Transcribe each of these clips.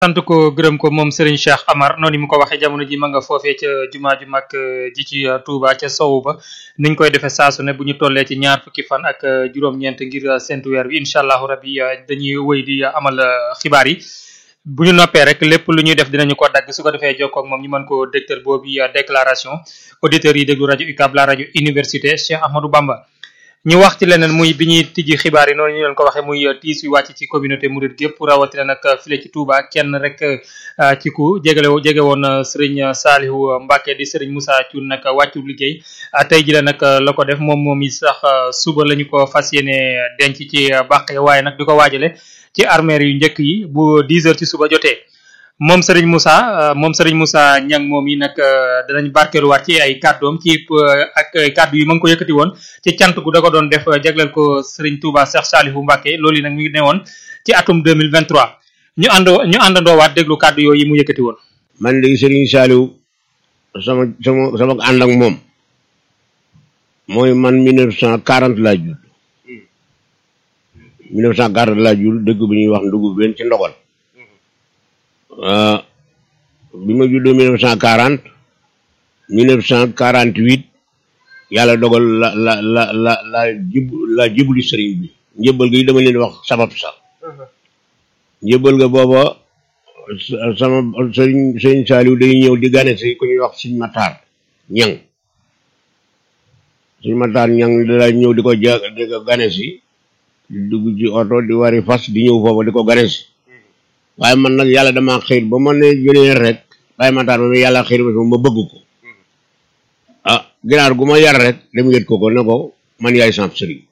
sant ko gërëm ko moom Serigne Cheikh Amar noonu mu ko waxee jamono ji ma nga foofee ca jumaa ju mag ji ci Touba ca sowu ba niñ koy defee saasu ne bu ñu tollee ci ñaar fukki fan ak juróom-ñeent ngir séntu weer bi incha allahu rabbi dañuy wëy di amal xibaar yi bu ñu noppee rek lépp lu ñuy def dinañu ko dagg su ko defee jokkoo ak moom ñu mën ko dégtal boobu déclaration auditeurs yi déglu rajo UCAB la rajo université Cheikh Ahmadou Bamba ñu wax ci leneen muy bi ñuy tijji xibaar yi noonu ñu leen ko waxee muy tiis yu wàcc ci communauté mouride gépp rawatina nag file ci Touba kenn rek ci ku jégale jege woon Serigne Salihu Mbacke di Serigne Moussa Thioune nag wàccu liggéey tey ji la nag la ko def moom moom i sax suba la ñu ko fas yéene denc ci bàq waaye nag di ko waajale ci armeer yu njëkk yi bu 10 heures ci suba jotee moom Serigne Moussa moom Serigne Moussa Niang moom yi nag danañ barkeeluwaat ci ay kàddoom ci ak kàddu yi ma ngi ko yëkkati woon ci cant gu da ko doon def jagleel ko Serigne Touba Cheikh Salihu Mbacke loolu yi nag mi ngi ne woon ci atum 2023 ñu àndoo ñu àndandoowaat déglu kàddu yooyu mu yëkkati woon. man léegi Serigne Salihu sama sama sama ànd ak moom mooy man 1940 laa judd 1940 laa judd dëgg bu ñuy wax ndugub benn ci ndogal. bi ma juddoo mille neuf cent quarante mille neuf cent quarante huit yàlla dogal la la la la la jib la jibuli sëriñ bi njëbbal ga yi dama leen wax sabab sax njëbbal ga booba sama sëriñ sëriñ Saaliw day ñëw di gane si ku ñuy wax Sëriñ Mataar ñang Sëriñ Mataar ñang da ñëw di ko ja di ko gane si di dugg ci oto di wari fas di ñëw foofa di ko gane si waaye man nag yàlla dama xiir ba ma ne jëlee rek bàyyi ma taar ma yàlla xiir ba ma bëgg ko ah ginaar gu ma yar rek dem yët ko ko ne ko man yaay samp sëriñ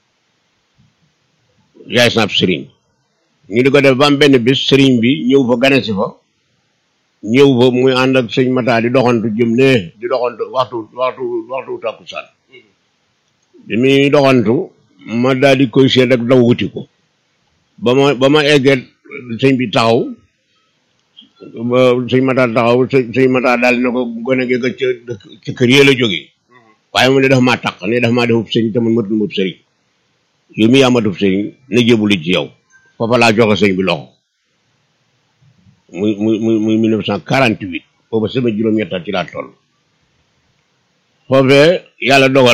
yaay samp sëriñ ñu di ko def ba am benn bis sëriñ bi ñëw fa gane si fa ñëw fa muy ànd ak sëñ Mata di doxantu jëm ne di doxantu waxtu waxtu waxtu takkusaan bi muy doxantu ma daal di koy seet ak daw wuti ko ba ma ba ma eggee sëñ bi taxaw sëñ Mata taxaw sëñ Mata daal ne ko gone gi ca ca kër yee la jógee waaye mu ne dafa maa taq ne dafa maa defub sëriñ te man matul mub sëriñ yow mi yaa matub sëriñ na jébuli ci yow foofa laa joxe sëñ bi loxo muy muy muy muy mille neuf cent quarante huit booba sama juróom-ñettal ci laa toll foofee yàlla dogal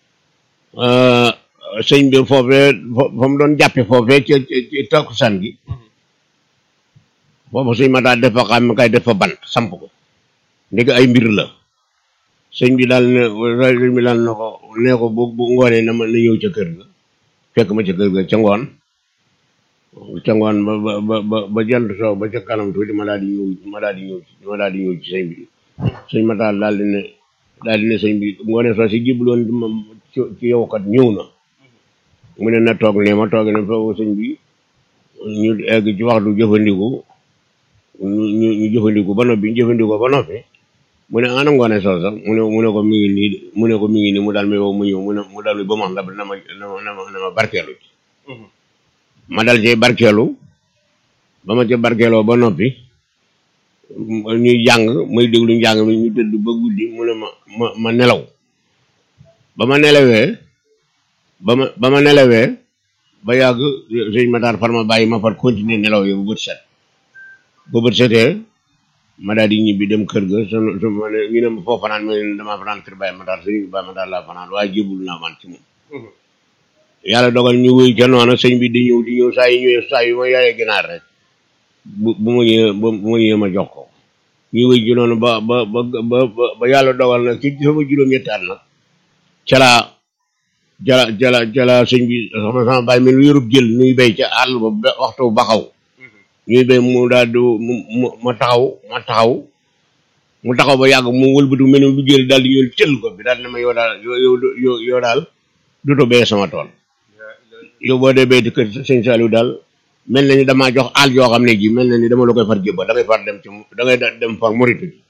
sëñ bi foofee fa mu doon jàppe foofee ci ci takkusaan gi foofu sëñ ma daal def fa xam kay def fa bant samp ko ndeg ay mbir la sëñ bi daal ne sëñ bi daal ne ko nee ko bu bu ngoonee na ma na ñëw ca kër ga fekk ma ca kër ga ca ngoon ca ngoon ba ba ba ba jant soo ba ca kanam tuuti ma daal di ñëw ma daal di ñëw ma daal di ñëw ci sëñ bi sëñ ma daal daal di ne daal di ne sëñ bi ngoonee soo si jibloon ci yow kat ñëw na mu ne na toog ne ma toog ne foofu sëñ bi ñu egg ci waxtu jëfandiku ñu ñu ñu jëfandiku ba noppi ñu jëfandikoo ba noppi mu ne ana ngoone soo sax mu ne mu ne ko mi ngi nii mu ne ko mi ngi nii mu daal may woo mu ñëw mu ne mu daal ba ma xam na ma na ma na ma barkeelu ci ma dal ci barkeelu ba ma ci barkeeloo ba noppi ñuy jàng muy déglu njàng mi ñu tëdd ba guddi mu ne ma ma ma nelaw ba ma nelawee ba ma ba ma nelawee ba yàgg sëñ ma daal far ma bàyyi ma far continuer nelaw yi bu bët set bu bët setee ma daal di ñibbi dem kër ga su su ma ne ñu ne ma foo fanaan ma ne damaa fanaan kër Baye ma daal sëñ Baye ma daal laa fanaan waaye jébul naa man ci moom yàlla dogal ñu wéy ca noonu sëñ bi di ñëw di ñëw saa yi ñëwee saa yu ma yaayee ginaar rek bu bu ma ñëwee bu ma ñëwee ma jox ko ñu wéy ci noonu ba ba ba ba ba yàlla dogal nag ci sama juróom-ñetti at nag ca laa jala jala jala sëñ bi sama sama bàyyi mi lu yorub jël nuy béy ca àll ba waxtu baxaw ñuy béy mu daal di mu ma taxaw ma taxaw mu taxaw ba yàgg mu wëlbatu mel ni lu jël daal di ñëw tël ko bi daal ne ma yow daal yow yow yow daal duto béy sama tool yow boo dee béy di kër sëñ Saliou daal mel na ni damaa jox àll yoo xam ne ji mel na ni dama la koy far jébba da ngay far dem ci da ngay dem far moritu ji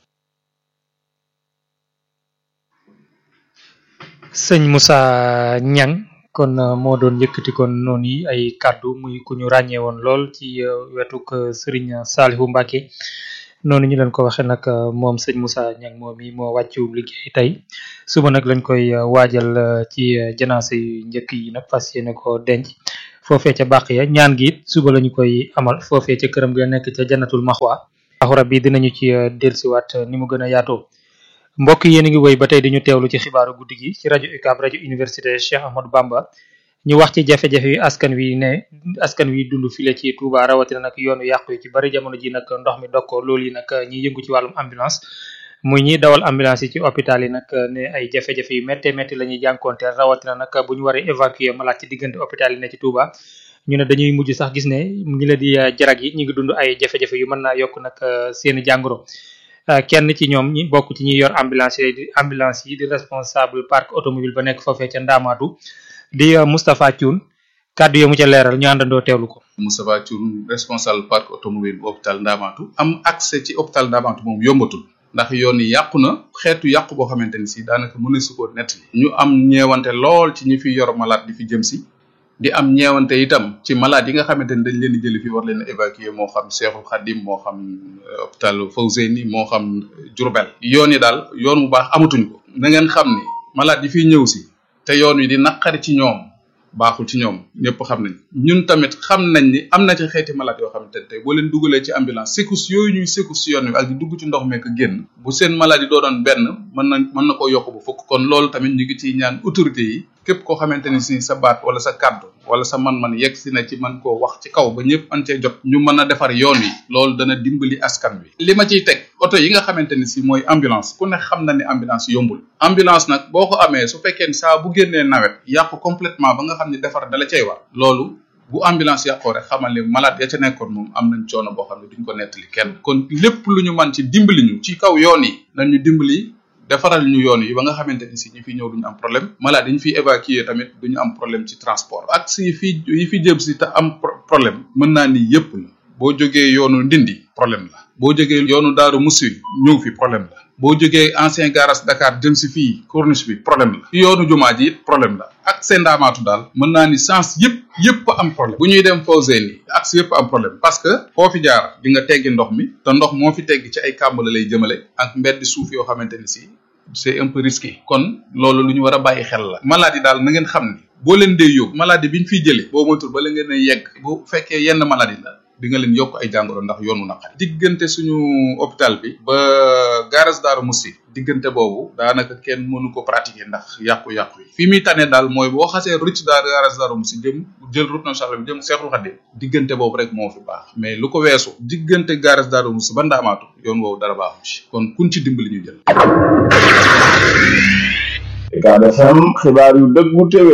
sëñ Moussa Niang kon moo doon yëkkati kon noonu yi ay kàddu muy ku ñu ràññee woon lool ci wetuk Serigne Salihu Mbacke noonu ñu leen ko waxee nag moom sëñ Moussa Niang moom mi moo wàccu liggéey tey suba nag lañ koy waajal ci janaase yu njëkk yi nag fas yéene ko denc foofee ca bàq ya ñaan gi it suba lañu koy amal foofee ca këram ga nekk ca jannatul maxwa axura bi dinañu ci delsiwaat ni mu gën a yaatoo mbokk yéen a ngi woy ba tey dañu teewlu ci xibaaru guddi gi ci rajo UCAB rajo université Cheikh Ahmadou Bamba ñu wax ci jafe-jafe yu askan wi ne askan wi dund file ci Touba rawatina nag yoonu yàqu yi ci bari jamono ji nag ndox mi dog ko loolu yi nag ñi yëngu ci wàllum ambulance muy ñi dawal ambulance yi ci hôpital yi nag ne ay jafe-jafe yu métte métti la ñuy jànkonteel rawatina nag bu ñu waree évacuer malade ci diggante hôpital yi ne ci Touba ñu ne dañuy mujj sax gis ne ñi la di jarag yi ñu ngi dund ay jafe-jafe yu mën naa yokk nag seeni jàngoro kenn ci ñoom ñi bokk ci ñi yor ambulance yi di ambulance yi di responsable parc automobile ba nekk foofee ca Ndaamaatu di Moustapha Thioune kàddu yi mu ca leeral ñu àndandoo teewlu ko. Moustapha Thioune responsable parc automobile bu hôpital Ndaamaatu am accès ci hôpital Ndaamaatu moom yombatul ndax yoon yi yàqu na xeetu yàqu boo xamante ni si daanaka mën na su ko nettali ñu am ñeewante lool ci ñi fi yor malade di fi jëm si di am ñeewante itam ci malade yi nga xamante ni dañ leen di jëli fi war leen évacuer moo xam Cheikhul Khadim moo xam hôpital Fawzeyni moo xam Diourbel yoon yi daal yoon bu baax amatuñ ko na ngeen xam ni malade yi fiy ñëw si te yoon wi di naqari ci ñoom baaxul ci ñoom ñëpp xam nañ ñun tamit xam nañ ni am na ci xeeti malade yoo xamante ne tey boo leen dugalee ci ambulance secours yooyu ñuy secours ci yoon wi ak di dugg ci ndox meek génn bu seen maladie doo doon benn mën na mën na koo yokk bu fukk kon loolu tamit ñu ngi ciy ñaan autorité yi képp koo xamante ni si sa baat wala sa kàddu wala sa man-man yegg si na ci man koo wax ci kaw ba ñëpp an cee jot ñu mën a defar yoon wi loolu dana dimbali askan wi li ma ciy teg oto yi nga xamante ni si mooy ambulance ku ne xam na ni ambulance yombul ambulance nag boo ko amee su fekkee ni saa bu génnee nawet yàqu complètement ba nga xam ne defar dala cay war loolu bu ambulance yàqoo rek xamal ni malade ya ca nekkoon moom am nañ coono boo xam ne duñ ko nettali kenn kon lépp lu ñu man ci dimbali ñu ci kaw yoon yi nañ ñu dimbali defaral ñu yoon yi ba nga xamante ni si ñi fi ñëw duñu am problème malade yi ñu fiy évacuer tamit duñu am problème ci transport ak si yi fi yi fi jëm si te am problème mën naa ni yépp la boo jógee yoonu ndindi problème la boo jógee yoonu daaru musi ñëw fi problème la boo jógee ancien garage Dakar jëm si fii corniche bi problème la yoonu jumaa ji it problème la ak seen ndaamaatu daal mën naa ni sens yëpp yëpp am problème bu ñuy dem Fawzeyni ni axe yëpp am problème parce que foo fi jaar di nga teggi ndox mi te ndox moo fi tegg ci ay kàmb la lay jëmale ak mbedd suuf yoo xamante ni si c'est un peu risqué kon loolu lu ñu war a bàyyi xel la maladie daal na ngeen xam ni boo leen dee yóbbu maladie bi ñu fiy jëlee boo moytul ba la ngeen a yegg bu fekkee yenn maladie la di nga leen yokk ay jàngoro ndax yoonu naqari diggante suñu hôpital bi ba garage Daaru Musti diggante boobu daanaka kenn mënu ko pratiquer ndax yàqu-yàqu yi fi muy tane daal mooy boo xasee rëcc daar garage Daaru Musti jëm jël route nationale bi jëm Seexul Xadim diggante boobu rek moo fi baax mais lu ko weesu diggante garage Daaru Musti ba Ndaamaatu yoon woowu dara baaxu ci kon kun ci dimbali ñu jël Ucab FM xibaar yu dëggu téwé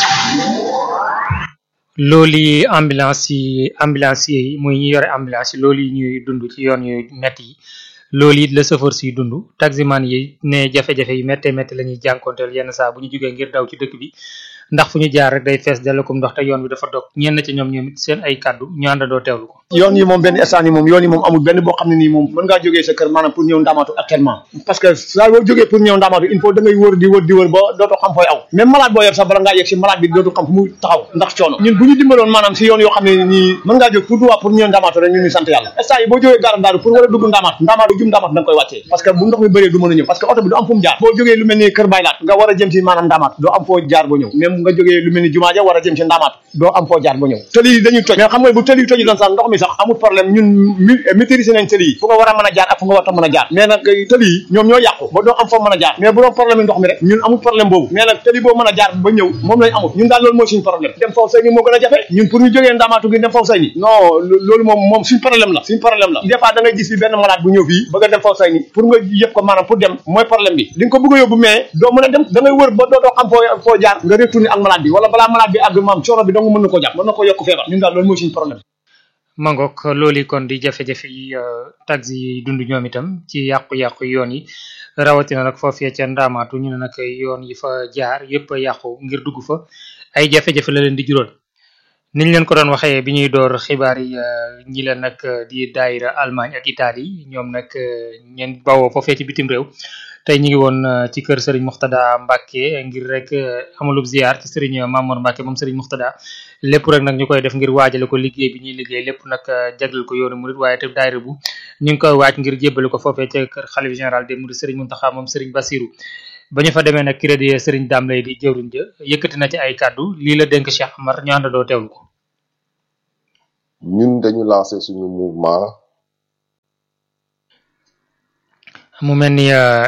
loolu yi ambulance yi ambulance yi muy ñi yore ambulance yi loolu yi ñuy dund ci yoon yu metti yi loolu it la chauffeur siy dund taximan yi ne jafe-jafe yi métte métti la ñuy jànkonteel yenn saa bu ñu jógee ngir daw ci dëkk bi ndax fu ñu jaar rek day fees dellukum ndox te yoon bi dafa dog ñenn ci ñoom ñoom it seen ay kàddu ñu àndandoo teewlu ko yoon yi moom benn instant yi moom yoon yi moom amul benn boo xam ne nii moom mën ngaa jógee sa kër maanaam pour ñëw ndamaatu actuellement parce que saa boo jógee pour ñëw ndamaatu il faut da ngay wër di wër di wër ba dootoo xam fooy aw même malade boo yor sax bala ngaa yegg si malade bi dootu xam fu mu taxaw ndax coono ñun bu ñu dimbaloon maanaam si yoon yoo xam ne nii mën ngaa jóg tout droit pour ñëw ndamaatu rek ñun ñu sant yàlla instant yi boo jógee gaaram daaru pour war a dugg ndamaatu ndamaatu jum ndamaatu da nga koy wàccee parce que bu ndox mi bëree du mën a ñëw parce que oto bi du am fu mu jaar boo jógee lu mel ni kër baylaat nga war a jëm si maanaam ndamaatu doo am foo jaar ba ñëw même nga jógee lu mel ni jumaa ja war a jëm si ndamaatu doo am foo jaar ba ñëw tëli yi dañuy toj mais xam nga bu tëli yi toji doon sax ndox mi sax amul problème ñun maîtriser nañ tëli yi fu nga war a mën a jaar ak fu nga war a mën a jaar mais nag tëli yi ñoom ñoo yàqu ba doo am foo mën a jaar mais bu doon problème yi ndox mi rek ñun amul problème boobu mais nag tëli boo mën a jaar ba ñëw moom lañ amul ñun daal loolu mooy suñu problème dem faw say ni moo gën a jafe ñun pour ñu jógee ndaamaatu gi dem faw say ni non loolu moom moom suñu problème la suñu problème la des fois da ngay gis fi benn malade bu ñëw fii bëgg a dem faw say ni pour nga yëpp ko maanaam pour dem mooy problème bi di nga ko bëgg a yóbbu mais doo mën a dem da ngay wër ba doo doo xam foo foo jaar nga retourné ak malade bi wala balaa malade bi àgg maam coono bi dong mën na ko jàpp mën na ko yokk feebar ñun daal loolu mooy suñu problème mangok loolu kon di jafe-jafe yi taxi yi dund ñoom itam ci yàqu-yàqu yoon yi rawatina nag foofee ca ndaamaatu ñu ne nag yoon yi fa jaar yëpp a yàqu ngir dugg fa ay jafe-jafe la leen di jural niñ leen ko doon waxee bi ñuy door xibaar yi ñi la nag di daayira Allemagne ak Italie ñoom nag ñeen bawoo foofee ci bitim réew tey ñu ngi woon ci kër Serigne Muxtada Mbacke ngir rek amalub ziar ci Serigne Mamour Mbacke moom Serigne Muxtada lépp rek nag ñu koy def ngir waajale ko liggéey bi ñuy liggéey lépp nag jagleel ko yoonu murid waaye te daayira bu ñu ngi koy waaj ngir jébbale ko foofee ca kër xalif général des mourides Serigne Mountakha moom Serigne Bassirou ba ñu fa demee nag ki di Serigne Dame lay di jëwriñ ja yëkkati na ci ay kàddu lii la dénk Cheikh Amar ñu àndandoo teewlu ko ñun dañu lancé suñu mouvement mu mel ni euh,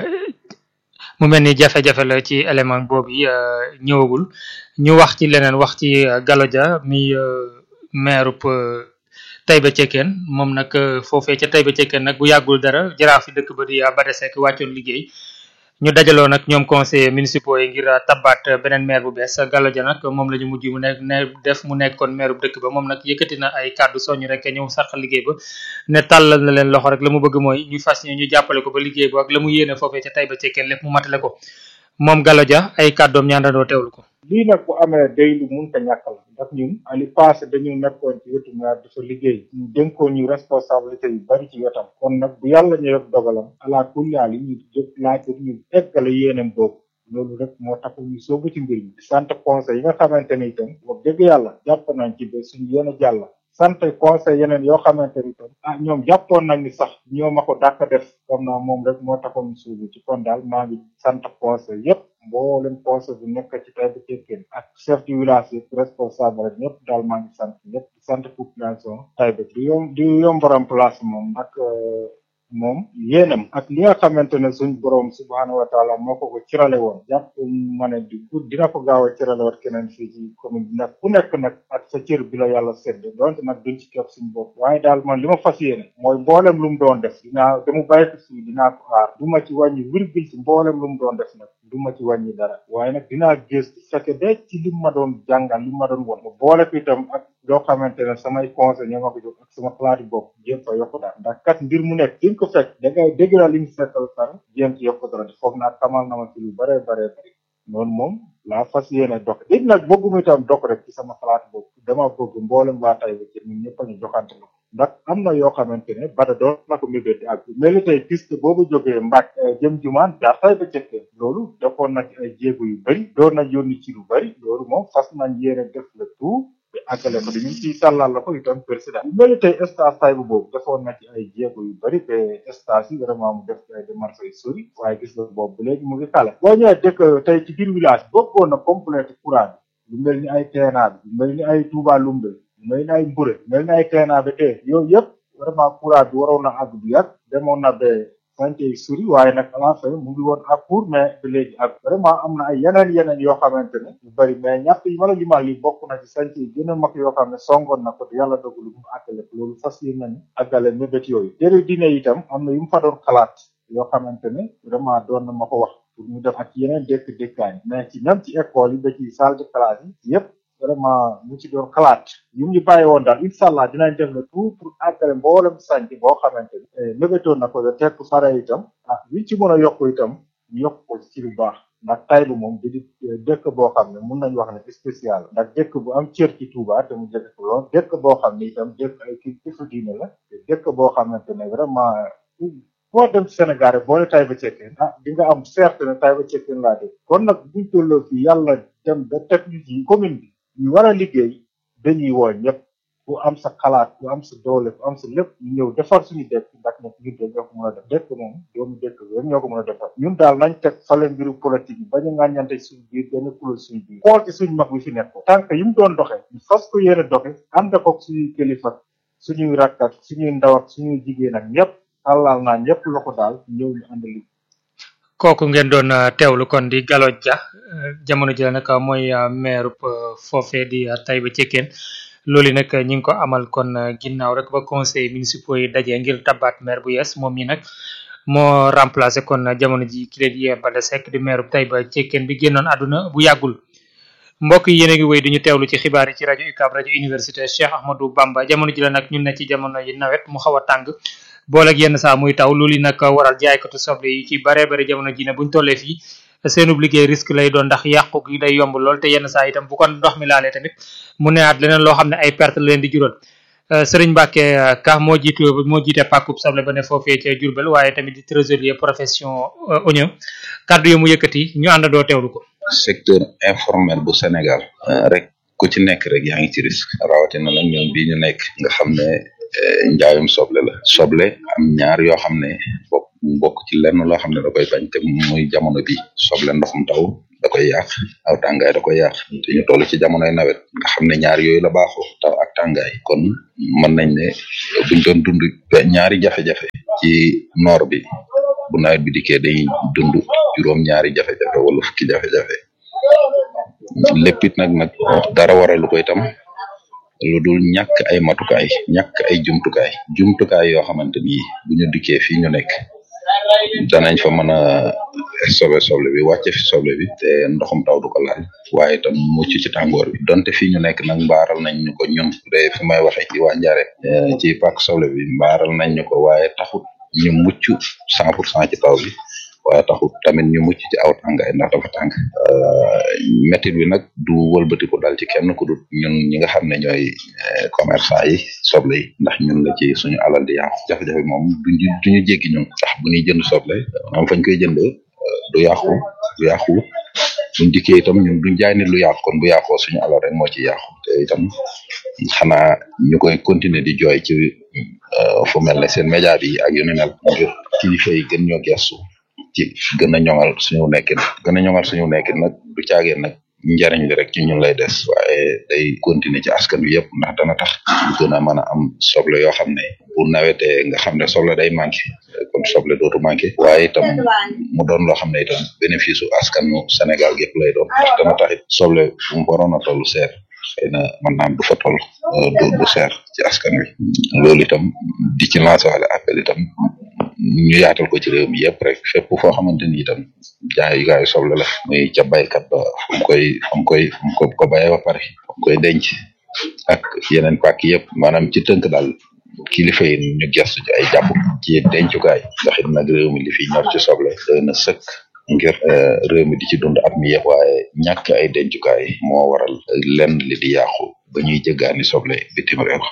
mu mel ni jafe-jafe la ci élément boobu yi euh, ñëwagul ñu wax ci leneen wax ci euh, Gallo Dia mi euh, maire euh, Taïba Cekkeen moom nag euh, foofee ca Taïba Cekkeen nag bu yàggul dara jaraaf fi dëkk ba di euh, Bada Seck wàccoon liggéey ñu dajaloo nag ñoom conseillers municipaux yi ngir euh, tabbaat euh, beneen maire bu bees Gallo Dia nag moom la ñu mujj mu nekk ne def mu nekkoon maire bu dëkk ba moom nag yëkkati na ay kàddu soññ rek ñëw sarxal liggéey ba ne tàllal na leen loxo rek la mu bëgg mooy ñu fas ñu jàppale ko ba liggéey ba ak la mu yéene foofee ca Taïba Cekkeen lépp mu matale ko moom Gallo Dia ay kàddoom ñaandandoo teewlu ko lii nag bu amee day lu munta ñàkk la ndax ñun ali passé dañu nekkoon ci wetu maire dafa liggéey ñu dénkoon ñu responsabilité yu bari ci wetam kon nag bu yàlla ñu def dogalam ala kulli haal yi ñu jóg laaj ko ñu eggale yéenam boobu loolu rek moo tax ñu soobu ci mbir mi sant conseil yi nga xamante ni itam wax dëgg yàlla jàpp nañ ci ba suñu yéen a jàll sant conseil yeneen yoo xamante ni itam ah ñoom jàppoon nañ ni sax ñoo ma ko dàkk def comme naa moom rek moo taxoon ñu suubu ci kon daal maa ngi sant conseil yépp mboolem conseil bu nekk ci Taïba Cekkeen ak chef du village yëpp responsable rek ñëpp daal maa ngi sant ñëpp di sant population Taïba di yom di yombaram place moom ak euh, moom yéenam ak li nga xamante ne suñ borom subhaanahu wa taala moo ko ko cirale woon jàpp ma ne di ku dina ko gaaw a cirale waat keneen fii ci commune bi nag ku nekk nag ak sa cër bi la yàlla sedd donte nag duñ ci képp suñ bopp waaye daal man li ma fas yéene mooy mboolem lu mu doon def dinaa damu bàyyi ko fii dinaa ko aar du ma ci wàññi virgule ci mboolem lu mu doon def nag du ma ci wàññi dara waaye nag dinaa gëstu fekke de ci li ma doon jàngal li ma doon won mu boole ko itam ak loo xamante ne samay conseil ñoo ma ko jox ak sama xalaati bopp jéem fa yokk dara ndax kat mbir mu nekk fi nga ko fekk da ngay dégg la li mu fekkal pare jéem ci yokk dara foog naa xamal na ma ci lu bare bare bari noonu moom laa fas yéene dox it nag bëgguma itam dox rek ci sama xalaat bopp dama bëgg mboolem waa Taïba ci ñun ñëpp a ñu joxante la ndax am na yoo xamante ne bada doon na ko mébéti ak mel ni tey piste boobu jógee Mbàkke eh, jëm jumaan jaar Taïba Cekkeen loolu defoon na ci ay jéego yu bëri doon na yónni ci lu bëri loolu moom fas nañ yéene def le tout bi àggale ko dañu ciy tàllal la ko itam président bu mel ni tey stage Taïba boobu defoon na ci ay jéego yu bëri te stage yi vraiment mu def ci ay démarches yu sori waaye gis nga boobu ba léegi mu ngi kale boo ñëwee dëkk tey ci biir village bokkoon na complété courant bi lu mel ni ay TNA bi lu mel ni ay Touba Lumbe lu mel ni ay Mbure lu mel ni ay TNA bi te yooyu yëpp vraiment courant bi waroon na àgg bu yàgg demoon na ba santé yi suri waaye nag à la fin mu ngi woon ak court mais ba léegi ak vraiment am na ay yeneen yeneen yoo xamante ne yu bëri mais ñett yi ma la limal li bokk na ci santé yi gën a mag yoo xam ne songoon na ko te yàlla dogalu mu àggale ko loolu fas yi nañu àggale mébét yooyu téere diine itam am na yu mu fa doon xalaat yoo xamante ne vraiment doon na ma ko wax pour ñu def ak yeneen dëkk dëkkaan mais ci même ci école yi ba ci salle de classe yi yëpp vraiment mu ci doon xalaat yu ñu bàyyi woon daal incha allah dinañ def le tout pour àggale mboolem sànc boo xamante ne mébétoon na ko ba tekk pare itam ah li ci mën a yokk itam ñu yokk ko ci lu baax ndax Taïba moom di di dëkk boo xam ne mun nañu wax ne spécial ndax dëkk bu am cër ci Touba te mu jege ko lool dëkk boo xam ne itam dëkk ay kii kifu diine la te dëkk boo xamante ne vraiment boo dem ci Sénégal rek boo ne Taïba Cekkeen ah di nga am certes ne Taïba Cekkeen laa dégg kon nag buñ tolloo fii yàlla dem ba teg ñu ci commune bi ñu war a liggéey dañuy woo ñëpp ku am sa xalaat ku am sa doole ku am sa lépp ñu ñëw defar suñu dëkk ndax nag ñun de ñoo ko mën a def dëkk moom doomu dëkk bi rek ñoo ko mën a defar ñun daal nañ teg fale mbiru politique yi bañ a ŋàññante suñu biir benn kuréel suñu biir xool ci suñu mag bi fi nekk tànk yi mu doon doxee ñu fas ko yéene doxe ànd ko suñuy kilifa suñuy rakk ak suñuy ndaw ak suñuy jigéen ak ñëpp xalaal naa ñëpp loxo daal ñëw ñu ànd li kooku ngeen doon uh, teewlu kon di Gallo Dia uh, jamono ji la nag mooy uh, maire uh, foofee di uh, Taïba Cekkeen loolu nag ñi ngi ko amal kon uh, ginnaaw rek ba conseil municipaux yi daje ngir tabaat maire bu yees moom mi nag moo remplacé kon uh, jamono ji ki leen di Bada Seck di maire bu Taïba Cekkeen bi génnoon àdduna bu yàggul mbokk yi yéen a ngi wéy duñu teewlu ci xibaar yi ci rajo UCAB rajo université Cheikh Ahmadou Bamba jamono ji la nag ñun ne ci jamono yi nawet mu xaw a tàng booleeg yenn saa muy taw loolu nag waral jaaykatu soble yi ci bare bare jamono ji ne buñ tollee fii seenub liggéey risque lay doon ndax yàqu gi day yomb lool te yenn saa itam bu ko ndox mi laalee tamit mu neewaat leneen loo xam ne ay perte la leen di jural Serigne Mbacke Ka moo jiitu moo jiite pàkkub soble ba ne foofee ca Diourbel waaye tamit di trésorier profession oignon kaddu yi mu yëkkati ñu àndandoo teewlu ko. secteur informel bu Sénégal rek ku ci nekk rek yaa ngi ci risque rawatina nag ñoom bii ñu nekk nga xam ne njaayum soble la soble am ñaar yoo xam ne bokk bokk ci lenn loo xam ne da koy bañ te muy jamono bi soble ndoxum taw da koy yàq aw tàngaay da koy yàq te ñu toll ci jamonoy nawet nga xam ne ñaar yooyu la baaxoo taw ak tàngaay kon mën nañ ne buñ doon dund ñaari jafe-jafe ci noor bi bu nawet bi dikkee dañuy dund juróom ñaari jafe-jafe wala fukki jafe-jafe lépp it nag nag dara waralu ko itam lu dul ñàkk ay matukaay ñàkk ay jumtukaay jumtukaay yoo xamante ni bu ñu dikkee fii ñu nekk danañ fa mën a sobe soble bi wàcce fi soble bi te ndoxum taw du ko laal waaye itam mucc ci tàngoor bi donte fii ñu nekk nag mbaaral nañ ñu ko ñun de fi may waxee ci waa Njare ci pàkk soble bi mbaaral nañ ñu ko waaye taxut ñu mucc cent pour cent ci taw bi waaye taxut tamit ñu mucc ci aw tàngaay ndax dafa tàng métit bi nag du wëlbatiku dal ci kenn ku dul ñun ñi nga xam ne ñooy commerçant yi soble yi ndax ñun la ci suñu alal di yàqu jafe-jafe moom duñu duñu jéggi ñun ndax bu ñuy jënd soble am fañ koy jënd du yàqu du yàqu buñ dikkee itam ñun duñ jaay nit lu yàqu kon bu yàqoo suñu alal rek moo ci yàqu te itam xanaa ñu koy continuer di jooy ci fu mel ne seen média bi ak yu ni mel ngir kilifa yi gën ñoo gestu ci gën a ñoŋal suñu nekkin gën a ñoŋal suñu nekkin nag du caageen nag njariñ li rek ci ñun lay des waaye day continuer ci askan wi yëpp ndax dana tax ñu gën a mën a am soble yoo xam ne bu nawetee nga xam ne soble day manqué kon soble dootu manqué waaye itam mu doon loo xam ne itam bénéfice u askanu Sénégal gépp lay doon ndax dana tax it soble fu mu waroon a toll seer xëy na mën naam du fa toll du du seer ci askan wi loolu itam di ci lancé wala appel itam ñu yaatal ko ci réew mi yëpp rek fépp foo xamante ni itam jaayukaayu soble la muy ca baykat ba fu mu koy fu mu koy fu mu ko ko bayee ba pare fu mu koy denc ak yeneen pàkk yëpp maanaam ci tënk daal kilifa yi ñu gestu ci ay jàpp ci dencukaay ndax it nag réew mi li fi ñor ci soble doy na sëkk ngir réew mi di ci dund at mi yëpp waaye ñàkk ay dencukaay moo waral lenn li di yàqu ba ñuy jëggaani soble bitim réew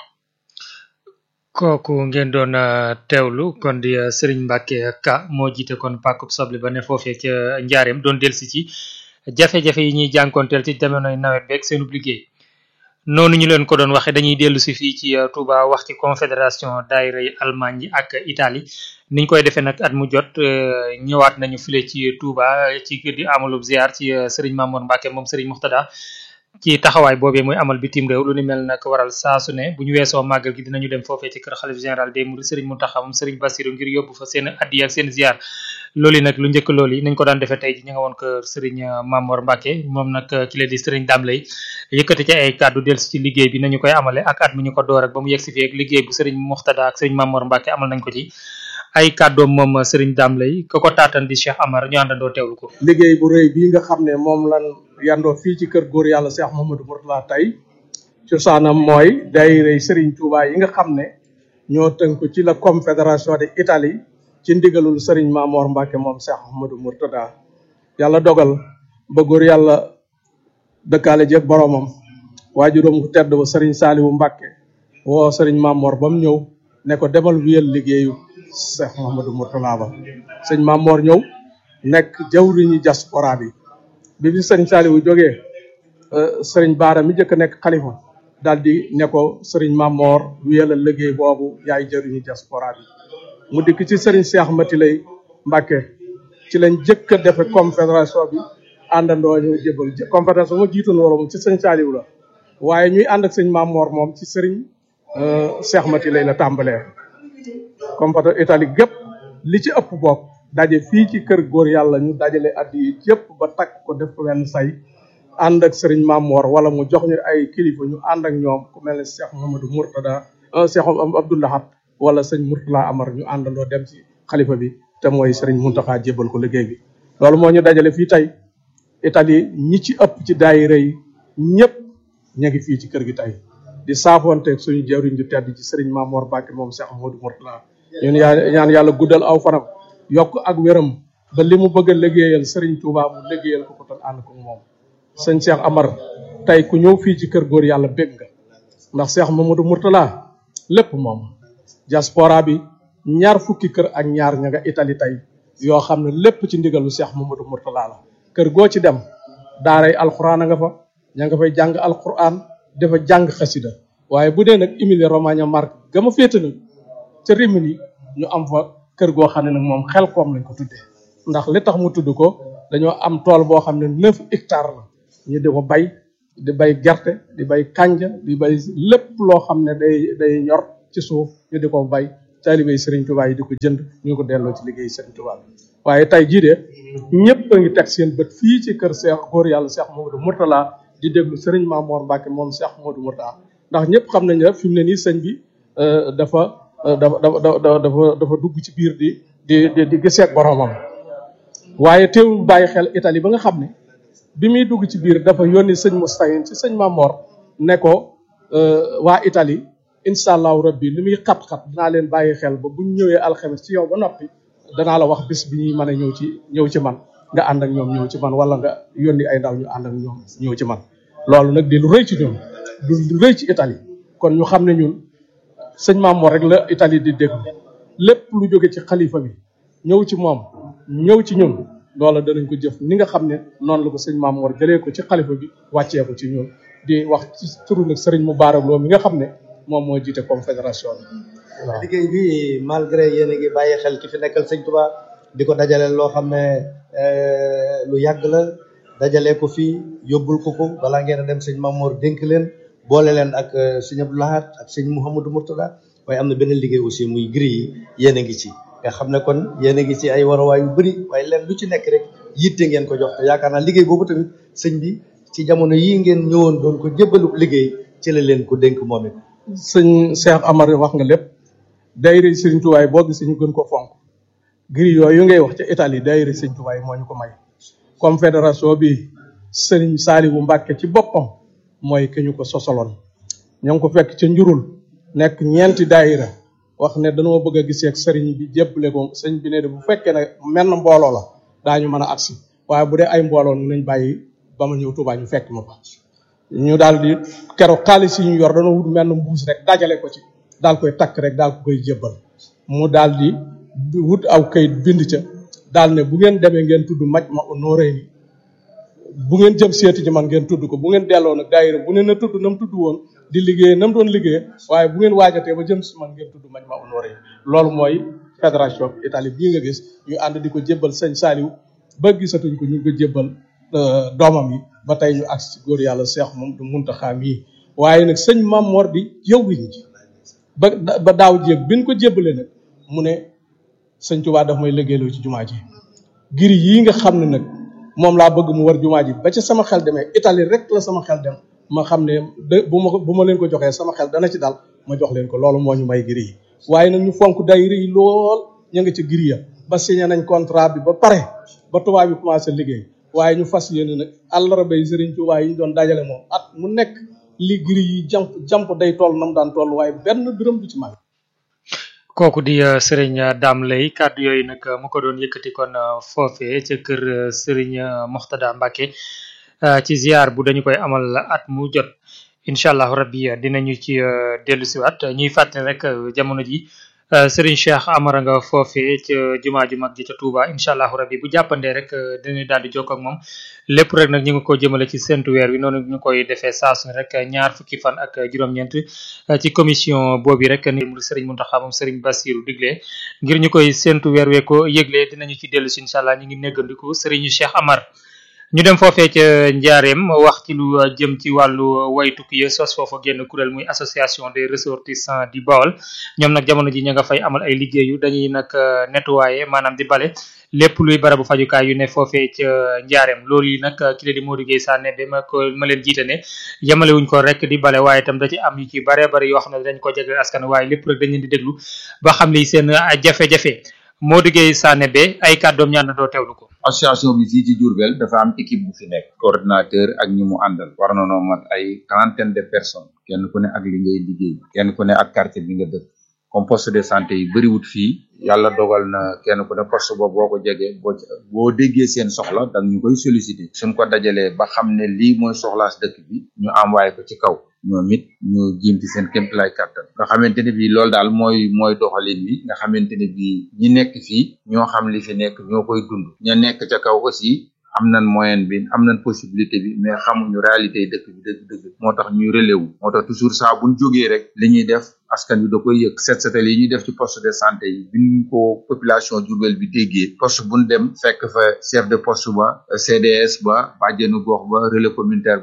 kooku ngeen doon teewlu kon di Serigne Mbacke Ka moo jiite kon pàkkub soble ba ne foofee ca njaareem doon delsi ci jafe-jafe yi ñuy jànkonteel ci jamonoy nawet beeg seenub liggéey noonu ñu leen ko doon waxe dañuy dellu si fii ci Touba wax ci confédération daayira yi Allemagne yi ak Italie niñ koy defee nag at mu jot ñëwaat nañu file ci Touba ci di amalub ziar ci Serigne Mamour Mbacke moom Serigne Muxtada ci taxawaay boobee muy amal bitim réew lu ni mel nag waral saa su ne bu ñu weesoo màggal gi dinañu dem foofee ci kër xalif général des mourides Serigne Mountakha moom Serigne Bassirou ngir yóbbu fa seen addiya ak seen ziar loolu yi nag lu njëkk loolu yi nañ ko daan defee tey ji ñu nga woon kër Serigne Mamor Mbacke moom nag ki la di Serigne Dame lay yëkkati ci ay kàddu delsi ci liggéey bi nañu koy amale ak at mi ñu ko door ak ba mu yegg si fii ak liggéey bu Serigne Moxtada ak Serigne Mamor Mbacke amal nañ ko ci ay kàddoom moom Serigne Dame lay ko ko taatan di Cheikh Amar ñu àndandoo teewlu ko liggéey bu rëy bii nga xam ne moom lan yandoo fii ci kër góor yàlla Cheikh Mouhamadou Mourtala tey cosaanam mooy daayira Serigne Touba yi nga xam ne ñoo tënku ci la confédération de Italie ci ndigalul Serigne Mamor Mbacke moom Cheikh Mouhamadou Mourtada yàlla dogal ba góor yàlla dëkkaale jeeg boromam waajuram ku tedd ba Serigne Saliou Mbacke woo Serigne Mamor ba mu ñëw ne ko demal wiyal liggéeyu Cheikh Mouhamadou Mourtala ba sëñ Mamor ñëw nekk jawriñu diaspora bi bi fi sëriñ Saliou jógee sëriñ Baara mi njëkk a nekk xalifa daal di ne ko sëriñ Mamor wiyalal liggéey boobu yaay jëriñu diaspora bi mu dikk ci sëriñ Cheikh Mati lay Mbacke ci lañ jëkk a defe confédération bi àndandoo ñëw jébal confédération ma jiitu na moom ci sëriñ Saliou la waaye ñuy ànd ak sëñ Mamor moom ci sëriñ Cheikh Mati lay la tàmbalee confédération Italie gépp li ci ëpp bokk daje fii ci kër góor yàlla ñu dajale addi yi yëpp ba takk ko def ko wenn say ànd ak sëriñ Mamor wala mu jox ñu ay kilifa ñu ànd ak ñoom ku mel ne Cheikh Mamadou Mourtada Cheikh Abdoulahat wala sëñ Mourtala Amar ñu àndandoo dem ci xalifa bi te mooy sëriñ Muntaxa jébal ko liggéey bi loolu moo ñu dajale fii tey Italie ñi ci ëpp ci daayira yi ñëpp ña ngi fii ci kër gi tey di saafonte suñu jawriñ ju tedd ci sëriñ Mamor Mbacke moom Cheikh Mamadou Mourtala ñun yaa ñaan yàlla guddal aw fanam yokk ak wéram ba li mu bëgg a liggéeyal Serigne Touba mu liggéeyal ko ko tan ànd ko moom sëñ Cheikh Amar tey ku ñëw fii ci kër góor yàlla bég nga ndax Cheikh Mamadou Mourtala lépp moom diaspora bi ñaar fukki kër ak ñaar ña nga Italie tey yoo xam ne lépp ci ndigalu Cheikh Mamadou Mourtala la kër goo ci dem daaray alxuraan a nga fa ña nga fay jàng alxuraan dafa jàng xasida waaye bu dee nag Emilia Romagna Marche ga ma féete nag ca Rimini ñu am fa kër goo xam ne nag moom xel koom lañ ko tuddee ndax li tax mu tudd ko dañoo am tool boo xam ne neuf hectares la ñu di ko bay di bay gerte di bay kanja di bay lépp loo xam ne day day ñor ci suuf ñu di ko bay taalibey Serigne Touba yi di ko jënd ñu ko delloo ci liggéey Serigne Touba bi waaye tey jii de ñëpp a ngi teg seen bët fii ci kër Cheikh góor yàlla Cheikh Mamadou Mourtala di déglu Serigne Mamor Mbacke moom Cheikh Mamadou Mourtala ndax ñëpp xam nañ ne fi mu ne nii sëñ bi dafa dafa dafa dafa dafa dugg ci biir di di di di gisee ak boromam waaye teewul bàyyi xel Italie ba nga xam ne bi muy dugg ci biir dafa yónni sëñ Moustahine ci sëñ Mamor ne ko waa Italie incha allahu rabbi li muy xat-xat dinaa leen bàyyi xel ba buñ ñëwee alxames ci yow ba noppi danaa la wax bis bi ñuy mën a ñëw ci ñëw ci man nga ànd ak ñoom ñëw ci man wala nga yónni ay ndaw ñu ànd ak ñoom ñëw ci man loolu nag di lu rëy ci ñun du lu rëy ci Italie kon ñu xam ne ñun sëñ Mamor rek la Italie di déglu lépp lu jóge ci xalifa bi ñëw ci moom ñëw ci ñun loola danañ ko jëf ni nga xam ne noonu la ko sëñ Mamor jëlee ko ci xalifa bi wàccee ko ci ñun di wax ci turu nag sëriñ Moubarak Lo mi nga xam ne moom moo jiite confédération bi waaw. liggéey bi malgré yéen a ngi bàyyi xel ki fi nekkal sëñ Touba di ko dajale loo xam ne lu yàgg la dajale ko fii yóbbul ko ko balaa ngeen a dem sëñ Mamor dénk leen boole leen ak sëñ Abdou Lahad ak sëñ Mouhamadou Mourtada waaye am na beneen liggéey aussi muy gris yi yéen a ngi ci nga xam ne kon yéen a ngi ci ay waruwaay yu bëri waaye leen lu ci nekk rek yitte ngeen ko jox te yaakaar naa liggéey boobu tamit sëñ bi ci jamono yii ngeen ñëwoon doon ko jébbalu liggéey ci la leen ko dénk moom it. sëñ Cheikh Amar wax nga lépp daayira Sëriñ Tuubaa boo gisee ñu gën ko fonk gris yooyu ngay wax ca Italie daayira Sëriñ Tuubaa moo ñu ko may confédération bi Sëriñ Saaliwu Mbàkke ci boppam mooy ki ñu ko sosaloon ñoo ngi ko fekk ca njurul nekk ñeenti daayira wax ne dañoo bëgg a gisee ak sëriñ bi jébbale ko sëriñ bi ne de bu fekkee ne menn mbooloo la daañu mën a agsi waaye bu dee ay mbooloo nañ bàyyi ba ma ñëw Tuubaa ñu fekk ma fa ñu daal di keroog xaalis yi ñu yor dañoo wut menn mbuus rek dajale ko ci daal koy takk rek daal ko koy jébbal mu daal di wut aw kayit bind ca daal ne bu ngeen demee ngeen tudd maj ma honoré ni bu ngeen jëm seeti ji man ngeen tudd ko bu ngeen delloo nag daayira bu ne na tudd na mu tudd woon di liggéey na mu doon liggéey waaye bu ngeen waajatee ba jëm si man ngeen tudd maj ma honoré loolu mooy fédération Italie bii nga gis ñu ànd di ko jébbal sëñ Saliou ba gisatuñ ko ñu ngi ko jébbal doomam yi ba tey ñu agsi ci góor yàlla Cheikh moom du Muntaxa mii waaye nag sëñ Mamor di jëwriñ ji ba ba daaw jéeg bi ñu ko jébbalee nag mu ne sëñ Tuubaa daf may liggéeyloo ci jumaa ji giri yii nga xam ne nag moom laa bëgg mu war jumaa ji ba ca sama xel demee Italie rek la sama xel dem ma xam ne de bu ma bu ma leen ko joxee sama xel dana ci dal ma jox leen ko loolu moo ñu may giri yi waaye nag ñu fonk daayira yi lool ñu ngi ci giri ya ba signé nañ contrat bi ba pare ba tubaab bi commencé liggéey waaye ñu fas yéene nag àllarba yi Sëriñ Tuubaa yi ñu doon dajale moom at mu nekk li giri yi jamp jamp day toll nam daan toll waaye benn dërëm du ci mag kooku di Serigne Dame Lay kàddu yooyu nag mu ko doon yëkkati kon foofee ca kër Serigne Moxtada Mbacke ci ziar bu dañu koy amal at mu jot incha allah rabbi dinañu ci dellu siwaat ñuy fàttali rek jamono ji Serigne Cheikh Amara nga foofee ca jumaa ju mag ji ca Touba incha allah rabbi bu jàppandee rek dinañu daal di jokkoo ak moom lépp rek nag ñu ngi ko jëmale ci sentu weer wi noonu ñu koy defee saa su ne rek ñaar fukki fan ak juróom-ñeent ci commission boobu rek ni mu Serigne Mountakha moom Serigne Bassirou digle ngir ñu koy sentu weer wee ko yëgle dinañu ci dellu si incha allah ñu ngi néggandiku Serigne Cheikh Amar. ñu dem foofee ca njaareem wax ci lu jëm ci wàllu waytukki ya sos foofa génn kuréel muy association des ressortissants du Baol ñoom nag jamono ji ña nga fay amal ay liggéeyu dañuy nag nettoyer maanaam di bale lépp luy barabu fajukaay yu ne foofee ca njaareem loolu yi nag ki la di Modou Gueye Sané ba ma ko ma leen jiite ne yemale wuñ ko rek di bale waaye itam da ci am yu ci bare bare yoo xam ne dañ ko jagleel askan waaye lépp rek dañ leen di déglu ba xam li seen jafe-jafe Modou Gueye Sané ba ay kàddoom ñaan doo teewlu ko association bi fii ci Diourbel dafa am équipe bu fi nekk coordinateur ak ñi mu àndal war na noo mat ay trentaine de personnes kenn ku ne ak li ngay liggéey kenn ku ne ak quartier bi nga dëkk comme poste de santé yi bëriwut fii yàlla dogal na kenn ku ne poste boobu boo ko jegee boo boo déggee seen soxla dang ñu koy solliciter suñ ko dajalee ba xam ne lii mooy soxlaas dëkk bi ñu envoyé ko ci kaw ñoom it ñu jiim ci seen kéemtalaay kàttan nga xamante ne bii loolu daal mooy mooy doxalin bi nga xamante ne bii ñi nekk fii ñoo xam li fi nekk ñoo koy dund ña nekk ca kaw aussi am nañ moyen bi am nañ possibilité bi mais xamuñu réalité yi dëkk bi dëgg dëgg moo tax ñuy relais wu moo tax toujours saa buñ jógee rek li ñuy def askan wi da koy yëg set setal yi ñuy def ci poste de santé yi biñ ko population Diourbel bi déggee poste buñ dem fekk fa chef de poste ba CDS ba bàjjenu gox ba relais communautaire ba ak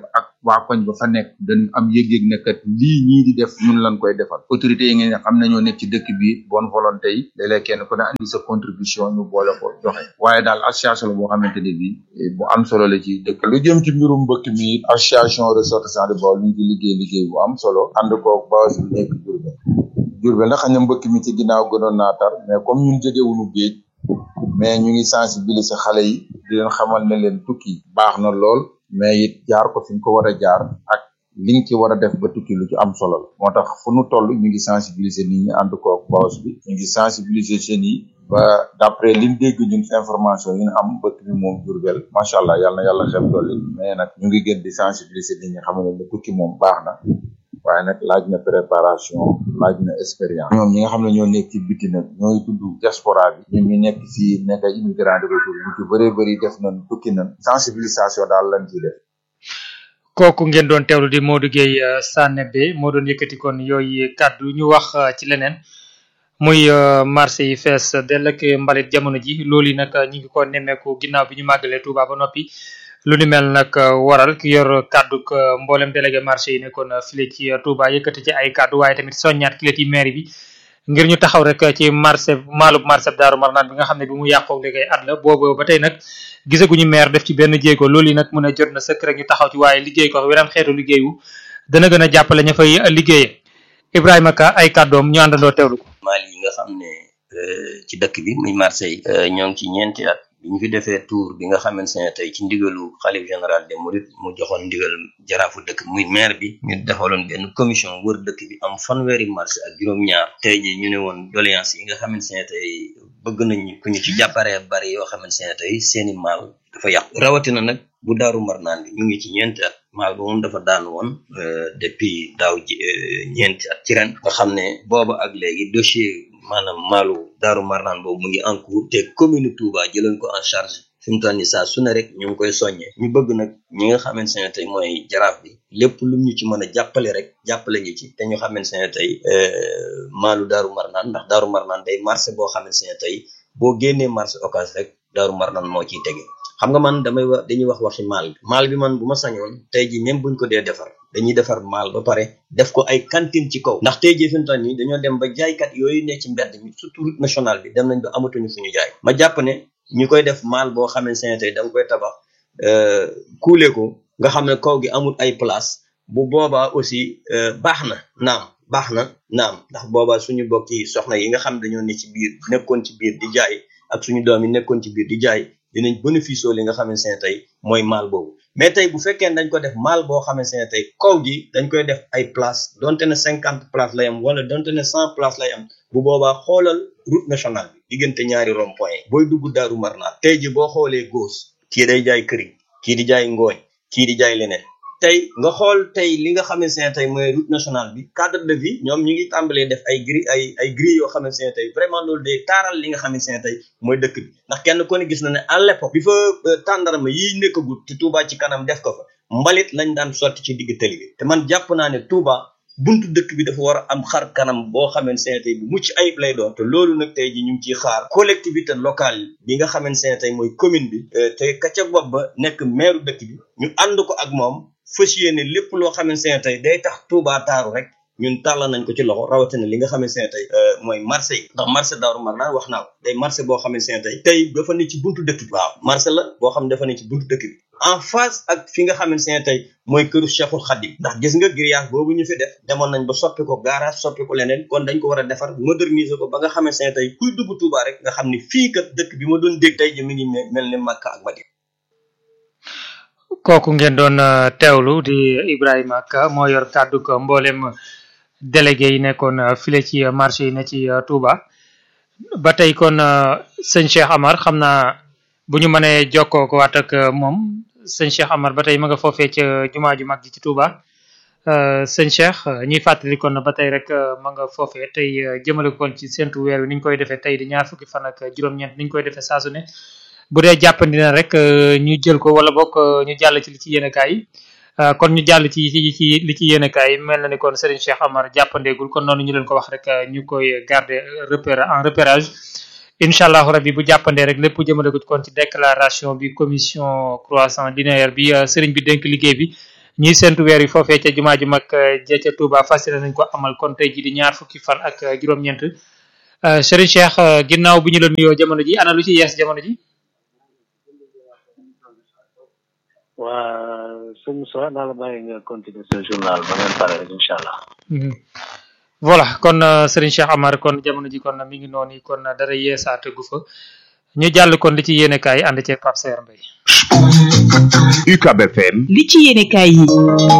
waa koñ ba fa nekk dañu am yëg-yëg ne kat lii ñii di def ñun lañ koy defal autorité yi ngeen xam nañoo nekk ci dëkk bi bonne volonté yi léeg-léeg kenn ku ne andi sa contribution ñu boole ko joxe waaye daal association la boo xamante ne bii bu am solo la ci dëkk lu jëm ci mbirum mbëkk mi association ressortissants de Baol ñu ngi liggéey liggéey bu am solo ànd koog base bi nekk Diourbel Diourbel nag xam ne mbëkk mi ci ginnaaw gënoon naa tar mais comme ñun jegewuñu géej mais ñu ngi sensibiliser xale yi di leen xamal ne leen tukki baax na lool mais it jaar ko fi nga ko war a jaar ak li nga ci war a def ba tukki lu ci am solo la moo tax fu nu toll ñu ngi sensibiliser nit ñi ànd koog bos bi ñu ngi sensibiliser jeunes yi ba d'après liñ dégg ñun information yi ñu am bëkk bi moom Diourbel macha allah yàlla na yàlla xel dolli mais nag ñu ngi gën di sensibiliser nit ñi xam ne tukki moom baax na waaye nag laaj na préparation laaj na expérience ñoom ñi nga xam ne ñoo nekk ci biti nag ñooy tudd diaspora bi ñun ñu nekk fii nekk ay immigrant de retour ñu ci bëree bëri def nañ tukki nañ sensibilisation daal lañ ciy def kooku ngeen doon teewlu di Modou Gueye Sanebe moo doon yëkkati kon yooyu kàddu ñu wax ci leneen muy marché yi fees dell ak mbalit jamono ji loolu yi nag ñu ngi ko nemmeeku ginnaaw bi ñu màggalee Touba ba noppi lu ni mel nag waral ki yor kàddu mboolem délégué marché yi nekkoon file ci Touba yëkkati ci ay kàddu waaye tamit soññaat ki ci maire bi ngir ñu taxaw rek ci marché maalub marché Daaru Marnaan bi nga xam ne bi mu yàqoo léegi at la boobu ba tey nag gisaguñu maire def ci benn jéego loolu yi nag mën a jot na sëkk rek ñu taxaw ci waaye liggéey ko weneen xeetu liggéeyu dana gën a jàppale ña fay liggéeyee Ibrahima Ka ay kàddoom ñu àndandoo teewlu ko. maal yi nga xam ne ci dëkk bi muy marché yi ñoo ngi ci ñeenti at bi ñu fi defee tour bi nga xamante ne tey ci ndigalu xalif général des mourides mu joxoon ndigal jaraafu dëkk muy maire bi ñu defaloon benn commission wër dëkk bi am fanweeri marché ak juróom-ñaar tey ji ñu ne woon doléance yi nga xamante ne tey bëgg nañ ku ñu ci jàpparee bari yoo xamante ne tey seeni maal dafa yàqu rawatina nag bu daaru marnaan bi ñu ngi ci ñeenti at maal ba moom dafa daan woon depuis daaw ji ñeenti at ci ren nga xam ne booba ak léegi dossier maanaam maalu daaru marnaan boobu mu ngi en cours te commune Touba jëloon ko en charge fi mu toll nii saa su ne rek ñu ngi koy soññee ñu bëgg nag ñi nga xamante ne tey mooy jaraaf bi lépp lu ñu ci mën a jàppale rek jàppale ñu ci te ñu xamante ne tey maalu daaru marnaan ndax daaru marnaan day marché boo xamante ne tey boo génnee marché occasion rek daaru marnaan moo ciy tege xam nga man damay wax dañuy wax waxi maal bi maal bi man bu ma sañoon tey ji même buñ ko dee defar dañuy defar maal ba pare def ko ay cantine ci kaw ndax tey jii fi mu toll nii dañoo dem ba jaaykat yooyu ne ci mbedd mi surtout route nationale bi dem nañ ba amatuñu fu ñu jaay ma jàpp ne ñu koy def maal boo xamante ne tey da nga koy tabax kuule ko nga xam ne kaw gi amul ay place bu boobaa aussi baax na naam baax na naam ndax boobaa suñu bokk yi soxna yi nga xam dañoo ne ci biir nekkoon ci biir di jaay ak suñu doom yi nekkoon ci biir di jaay dinañ bénéfice li nga xamante ne tey mooy maal boobu mais tey bu fekkee dañ ko def maal boo xamante ne tey kaw gi dañ koy def ay place donte ne cinquante place lay am wala donte ne cent place lay am bu boobaa xoolal route nationale bi diggante ñaari rond point booy dugg daaru marnaan tey ji boo xoolee gauche kii day jaay këriñ kii di jaay ngooñ kii di jaay leneen tey nga xool tey li nga xamante ne tey mooy route nationale bi cadre de vie ñoom ñu ngi tàmbalee def ay gris ay ay gris yoo xamante ne tey vraiment loolu day taaral li nga xamante ne tey mooy dëkk bi ndax kenn ko ne gis na ne à l'époque bi fa tàndarama yiy nekkagut te Touba ci kanam def ko fa mbalit lañ daan sotti ci digg tali bi te man jàpp naa ne Touba buntu dëkk bi dafa war a am xar kanam boo xamante ne tey bu mucc ayib lay doon te loolu nag tey ji ñu ngi ciy xaar collectivité locale bi nga xamante ne tey mooy commune bi te ka ca bopp ba nekk maire dëkk bi ñu ànd ko ak moom fas yéene lépp loo xamante ne tey day tax Touba taaru rek ñun tàllal nañ ko ci loxo rawatina li nga xamante ne tey mooy marché yi ndax marché Daaru Marnaan wax naa ko day marché boo xamante ne tey tey dafa ne ci buntu dëkk bi waaw marché la boo xam ne dafa ne ci buntu dëkk bi en face ak fi nga xamante ne tey mooy këru Cheikhul Khadim ndax gis nga grillage boobu ñu fi def demoon nañ ba soppi ko garage soppi ko leneen kon dañ ko war a defar moderniser ko ba nga xamante ne tey kuy dugg Touba rek nga xam ni fii kat dëkk bi ma doon dégg tey ji mi ngi mel ni Makka ak Madina kooku ngeen doon teewlu di Ibrahima Ka moo yor kàddu ko mboolem délégué yi nekkoon file ci marché yi ne ci Touba ba tey kon sëñ Cheikh Amar xam naa bu ñu mënee jokkoo ko waat ak moom sëñ Cheikh Amar ba tey ma nga foofee ca jumaa ju mag ji ci Touba sëñ Cheikh ñuy fàttali kon ba tey rek ma nga foofee tey jëmale ko kon ci séntu weer wi ni ñu koy defee tey di ñaar fukki fan ak juróom-ñeent ni ñu koy defee saa su ne bu dee jàppandi na rek ñu jël ko wala bokk ñu jàll ci li ci yéenekaay yi kon ñu jàll ci ci ci li ci yéenekaay yi mel na ni kon Serigne Cheikh Amar jàppandeegul kon noonu ñu leen ko wax rek ñu koy garder repère en repérage incha allahu rabbi bu jàppandee rek lépp jëmale ko kon ci déclaration bi commission croissant linéaire bi Serigne bi dénk liggéey bi ñuy sentu weer yi foofee ca jumaa ju mag ja ca Touba fas yéene nañ ko amal kon tey ji di ñaar fukki fan ak juróom-ñeent Serigne Cheikh ginnaaw bi ñu la nuyoo jamono ji ana lu ci yees jamono ji waa sëñ Sow naa la bàyyi nga continuer ce journal ba ngeen pare rek incha allah. voilà kon Serigne Cheikh Amar kon jamono ji kon mi ngi noonu kon dara yeesaat gu fa ñu jàll kon li ci yéene kaay ànd ceeg Pape Saer Mbaye. UCAB FM. li ci yéene kaay yi.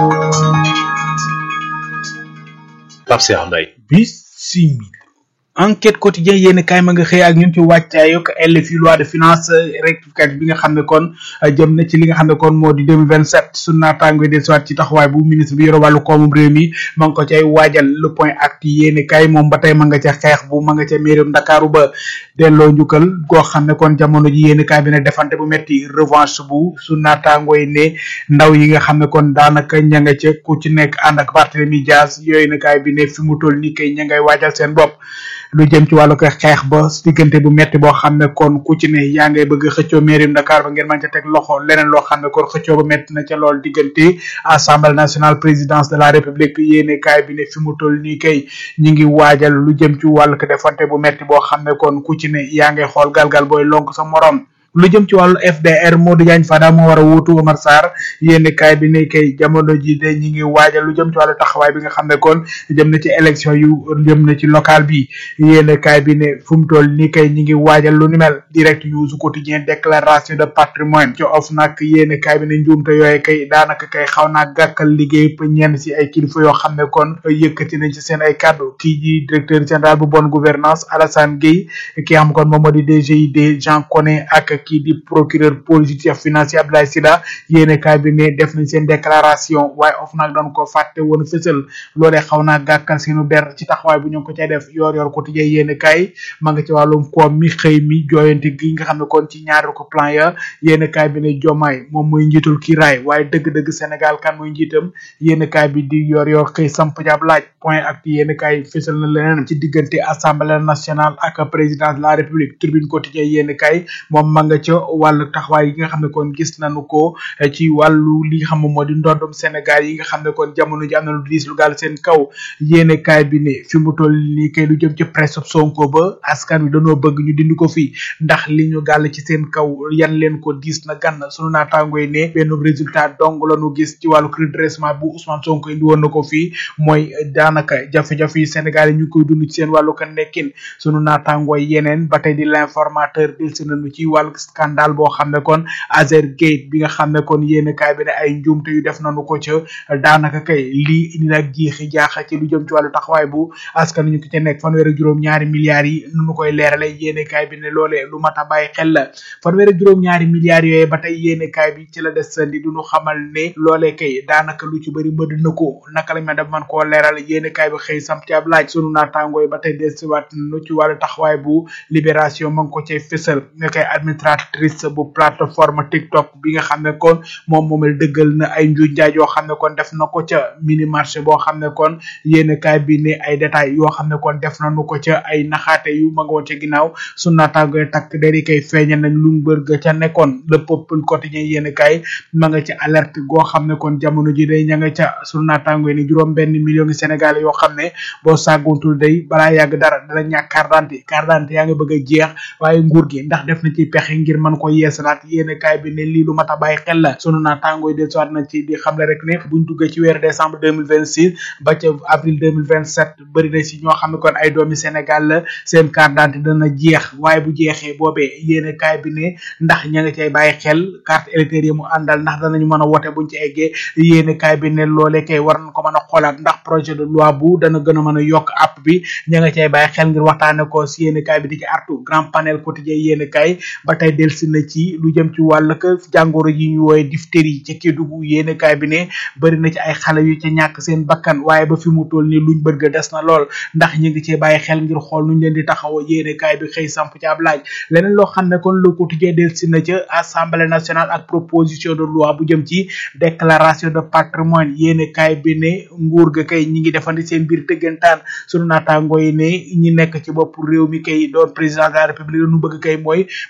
Pape Saer Mbaye. bisimil enquête quotidien yéen kaay ma nga xëy ak ñun ci wàccaayug LFI loi de finance rectificative bi nga xam ne kon jëm na ci li nga xam ne kon moo di 2027 su naataango del siwaat ci taxawaay bu ministre bi yore wàllu koomum réew mi ma nga ko cay waajal le point acte yéen kaay moom ba tey ma nga ca xeex bu ma nga ca mairum Ndakaaru ba delloo njukkal goo xam ne kon jamono ji yéen kaay bi ne defante bu metti revanche bu su naataango yi ne ndaw yi nga xam ne kon daanaka ña nga ca ku ci nekk ànd ak Barthélemy Dias yooyu na kaay bi ne fi mu toll nii kay ña ngay waajal seen bopp lu jëm ci wàllu ko xeex ba diggante bu metti boo xam ne kon ku ci ne yaa ngay bëgg xëccoo mairie Dakar ba ngeen mën ca teg loxo leneen loo xam ne kon xëccoo ba metti na ca lool diggante assemblée nationale présidence de la république yéene kaay bi ne fi mu toll nii kay ñi ngi waajal lu jëm ci wàllu ko defante bu metti boo xam ne kon ku ci ne yaa ngay xool galgal booy lonk sa morom lu jëm ci wàllu FDR Modou Diagne Fada moo war a wuutu Omar Sarr yénn kaay bi ne kay jamono ji de ñi ngi waajal lu jëm ci wàllu taxawaay bi nga xam ne kon jëm na ci élection yu jëm na ci local bi yénn kaay bi ne fu mu toll nii kay ñi ngi waajal lu ni mel direct news quotidien déclaration de patrimoine ci of nag yénn kaay bi ne njuumte yooyu kay daanaka kay xaw naa gàkkal liggéey pa ñenn si ay kilifa yoo xam ne kon yëkkati nañ ci seen ay kàddu kii ji directeur général bu bonne gouvernance Alassane Gueye ki xam kon moom moo di DGID Jean Koné ak kii di procureur politique financier Abdoulaye Sida yéene kaay bi ne def nañ seen déclaration waaye of nag doon ko fàtte woon fësal loolee xaw naa gàkkal seenu der ci taxawaay bu ñu ko cay def yor yor quotidien yéene kaay ma nga ci wàllum koom mi xëy mi jooyante gi nga xam ne kon ci ñaari ko plan ya yéene kaay bi ne jomaay moom mooy njiitul kiiraay waaye dëgg-dëgg Sénégal kan mooy njiitam yéene kaay bi di yor yor xëy samp jab laaj point ak yéene kaay fësal na leneen ci diggante assemblée nationale ak président de la république tribune quotidien yéene kaay moom ma nga ca wàllu taxawaay yi nga xam ne kon gis nañu ko ci wàllu li nga xam ne moo di ndoddum Sénégal yi nga xam ne kon jamono ji am na lu diis lu gaal seen kaw yéene kaay bi ne fi mu toll nii kay lu jëm ci presse Sonko ba askan wi dañoo bëgg ñu dindi ko fii ndax li ñu gàll ci seen kaw yan leen ko diis na gann sunu naataango yi ne benn résultat dong la ñu gis ci wàllu redressement bu Ousmane Sonko indi woon na ko fii mooy daanaka jafe-jafe yi Sénégal yi ñu koy dund ci seen wàllu kan nekkin sunu naataango yi yeneen ba tey di l'informateur dil si nañu ci wàllu scandale boo xam ne kon Azer Gate bi nga xam ne kon yéen kaay bi ne ay njuumte yu def nañu ko ca daanaka kay lii indi nag jiixi jaaxa ci lu jëm ci wàllu taxawaay bu askan ñu ko ca nekk fanweer ak juróom ñaari milliards yi nu koy leerale yéen kaay bi ne loolee lu mat a bàyyi xel la fanweer ak juróom ñaari milliards yooyu ba tey yéen kaay bi ci la des sandi du ñu xamal ne loolee kay daanaka lu ci bëri mbëdd na ko naka lañ ma def man koo leeral yéen kaay bi xëy sam ci ab laaj sunu naataangoo yi ba tey desiwaat nu ci wàllu taxawaay bu libération ma ngi ko cay fësal ne koy administratrice bu plateforme TikTok bi nga xam ne kon moom moomel dëggal na ay njuuj njaaj yoo xam ne kon def na ko ca mini marché boo xam ne kon yéen kaay bi ne ay détails yoo xam ne kon def nañu ko ca ay naxaate yu ma nga woon ca ginnaaw su naataangoy takk dari kay feeñal nañ lu mbër ca nekkoon le peuple quotidien yéen kaay ma nga ca alerte goo xam ne kon jamono ji day ña nga ca su naataangoy ni juróom benn million Sénégal yoo xam ne boo sàgguntul day balaa yàgg dara dana ñàkk carte d'identité carte d'identité yaa nga bëgg a jeex waaye nguur gi ndax def na ci pexe ngir mën ko yeesalaat yéene kaay bi ne lii lu mat a bàyyi xel la sunu naa tàngooy del soit na ci di xamle rek ne buñ duggee ci weeru décembre 2026 ba ca avril 2027 bëri na si ñoo xam ne kon ay doomi Sénégal la seen carte d'identité dana jeex waaye bu jeexee boobee yéene kaay bi ne ndax ña nga cay bàyyi xel carte électeur yi mu àndal ndax danañu mën a wote buñ ci eggee yéene kaay bi ne loolee kay war nañ ko mën a xoolaat ndax projet de loi bu dana gën a mën a yokk app bi ña nga cay bàyyi xel ngir waxtaane ko si yéene kaay bi di ci artu grand panel quotidien yéene kaay ba tey delsi na ci lu jëm ci wàll ka jàngoro yi ñu wooye diphtérie ca Kédougou yéene kaay bi ne bëri na ci ay xale yu ca ñàkk seen bakkan waaye ba fi mu toll ni luñ bëgg des na lool ndax ñu ngi cee bàyyi xel ngir xool nuñ leen di taxaw yéene kaay bi xëy samp ci ab laaj leneen loo xam ne kon le quotidien delsi na ca assemblée nationale ak proposition de loi bu jëm ci déclaration de patrimoine yéene kaay bi ne nguur ga kay ñi ngi defandi seen biir tëggantaan sunu naataangoo yi ne ñi nekk ci bopp réew mi kay doon président de la république lu bëgg kay mooy bu weesoo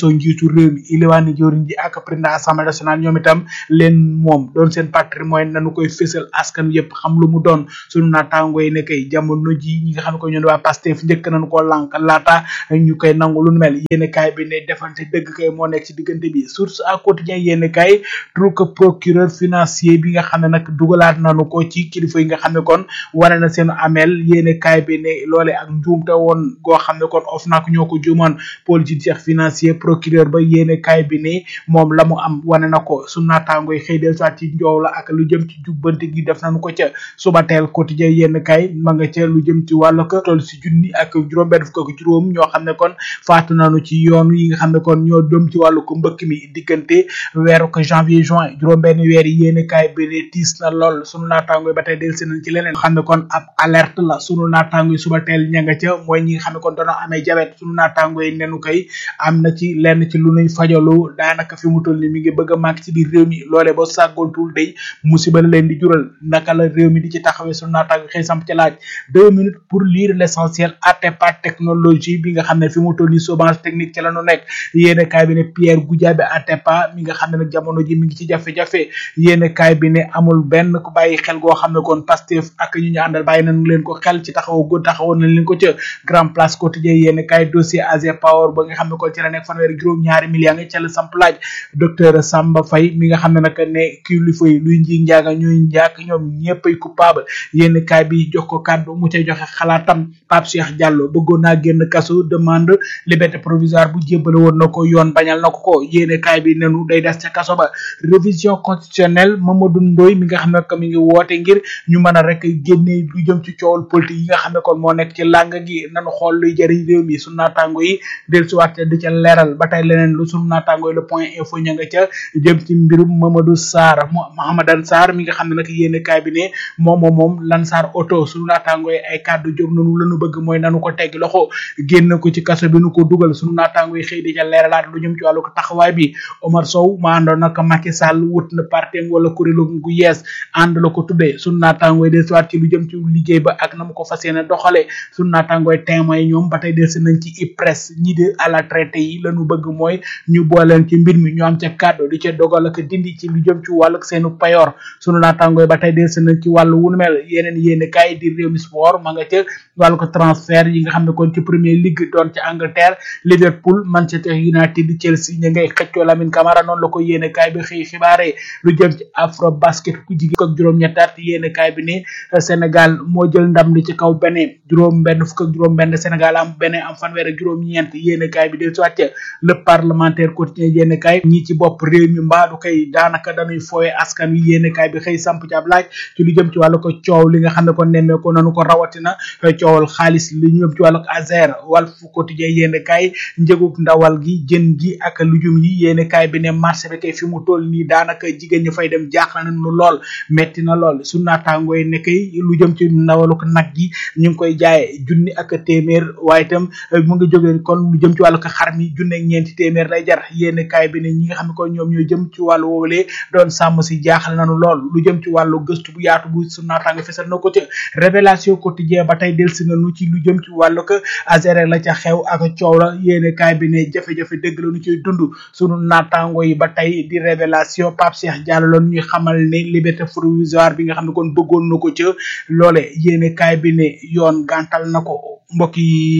photo njiitu réew mi iliwaani jëwriñ ji ak président assemblée nationale ñoom itam leen moom doon seen patrimoine nañu koy fésal askan yépp xam lu mu doon sunu naataango yi ne kay jamono ji ñi nga xam ne ko ñoon waa Pastef njëkk nañu ko lànk laata ñu koy nangu lu nu mel yéene kaay bi ne defante dëgg kay moo nekk ci diggante bi source à quotidien yéene kaay tru que procureur financier bi nga xam ne nag dugalaat nañu ko ci kilifa yi nga xam ne kon wane na seen amel yéene kaay bi ne loole ak njuumte woon goo xam ne kon of nak ñoo ko juumoon politique financier procureur ba yéene kaay bi ne moom la mu am wane na ko su naataango yi xëy del soit ci njoow la ak lu jëm ci jubbante gi def nañu ko ca suba teel quotidien yéene kaay ma nga ca lu jëm ci wàllu ko toll si junni ak juróom benn fukk ak juróom ñoo xam ne kon faatu nañu ci yoon yi nga xam ne kon ñoo dem ci wàllu ko mbëkk mi diggante weeru ko janvier juin juróom benn weer yi yéene kaay bi ne tiis na lool sunu naataango yi ba tey del si nañ ci leneen xam ne kon ab alerte la sunu naataango yi suba teel ña nga ca mooy ñi nga xam ne kon doona amee jabet sunu naataango yi nenu koy am na ci lenn ci lu nuy fajalu daanaka fi mu toll ni mi ngi bëgg a màgg ci biir réew mi loole ba sàggoontul day musiba la leen di jural naka la réew mi di ci taxawee sunu naataango xëy samp ci laaj deux minutes pour lire l'essentiel Atepa technologie bi nga xam ne fi mu toll ni chômage technique ci la nu nekk yéene kaay bi ne Pierre Goudiaby Atepa mi nga xam ne nag jamono ji mi ngi ci jafe-jafe yéene kaay bi ne amul benn ku bàyyi xel goo xam ne kon Pastef ak ñu ñu àndal bàyyi nañ leen ko xel ci taxaw go taxawoon nañ leen ko ca grand place quotidien yéene kaay dossier AG Power ba nga xam ne kon ci la nekk fanweeri juróom ñaari milliards nga ca la samp laaj docteur Samba Faye mi nga xam ne nag ne kilifa yi luy nji njaaga ñuy njaak ñoom ñëpp ay coupable yéene kaay bi jox ko kàddu mu cay joxe xalaatam Pape Cheikh Diallo bëggoon naa génn kaso demande liberté provisoire bu jébbale woon na ko yoon bañal na ko ko yéene kaay bi nenu day des ca kaso ba révision constitutionnelle Mamadou Ndoye mi nga xam ne que mi ngi woote ngir ñu mën a rek génne lu jëm ci coowal politique yi nga xam ne kon moo nekk ci làng gi nanu xool luy jëriñ réew mi sunu naataango yi del si waat di ca leeral ba tey leneen lu sunu naataango yi le point info ña nga ca jëm ci mbirum Mamadou Sarr Mahamadan Sarr mi nga xam ne nag yéene kaay bi ne moom moom moom lan Sarr auto sunu naataango yi ay kàddu jóg nanu lanu bëgg mooy nanu ko tegg loxo génn ko ci kaso bi nu ko dugal sunu naataango yi xëy di ca leeralaat lu jëm ci wàllu ko taxawaay bi Omar Sow ma àndoon nag Macky Sall wut na partem wala kuréelu gu yees ànd la ko tuddee sunu naataango yi dellusiwaat ci lu jëm ci liggéey ba ak na mu ko fas yéene doxale sunu naataango yi témoin ñoom ba tey dellusi nañ ci IPRES ñi de à la traité yi lañu bëgg mooy ñu booleen ci mbir mi ñu am ca kàddu di ca dogal ak dindi ci lu jëm ci wàllu seenu payoor sunu naataango yi ba tey dellusi nañ ci wàllu wunu mel yeneen yéene kaay di réew mi sport ma nga ca wàllu ko transfert yi nga xam ne kon ci premier ligue doon ci Angleterre Liverpool Manchester United Chelsea ña ngay xëccoo Lamine Camara noonu la ko yéene kaay bi xëy xibaare lu jëm ci afro basket ku jigéen ak juróom ñettaat yéene kaay bi ne Sénégal moo jël ndam li ci kaw beneen juróom benn fukk ak juróom benn Sénégal am beneen am fanweer ak juróom ñeent yéene kaay bi del soit le parlementaire quotidien yéene kaay ñi ci bopp réew mi mbaadu kay daanaka dañuy fooye askan wi yéene kaay bi xëy samp ci ab laaj ci lu jëm ci wàllu ko coow li nga xam ne ko nemmee ko nanu ko rawatina coowal xaalis li ñu jëm ci wàllu azer Walf quotidien yéene kaay njëgug ndawal gi jën gi ak lujum yi yéene kaay bi ne marché bi kay fi mu toll nii daanaka jigéen ñi fay dem jaaxle nañu lool metti na lool su naataangoo yi ne kay lu jëm ci ndawaluk nag gi ñu ngi koy jaaye junni ak téeméer waaye itam mu ngi jógee kon lu jëm ci wàllu ko xar mi junne ak ñeenti téeméer lay jar yéene kaay bi ne ñi nga xam ne kon ñoom ñoo jëm ci wàllu woowalee doon sàmm si jaaxle nañu lool lu jëm ci wàllu gëstu bu yaatu bu su naataango fesal na ko ci révélation quotidien ba tey delsi nañu ci lu jëm ci wàllu ko azere la ca xew ak coow la yéene kaay bi ne jafe-jafe dëgg la ñu ciy dund sunu naataango yi ba tey di révélation Pape Cheikh Diallo loon ñuy xamal ne liberté provisoire bi nga xam ne kon bëggoon na ko ca loole yéene kaay bi ne yoon gàntal na ko mbokk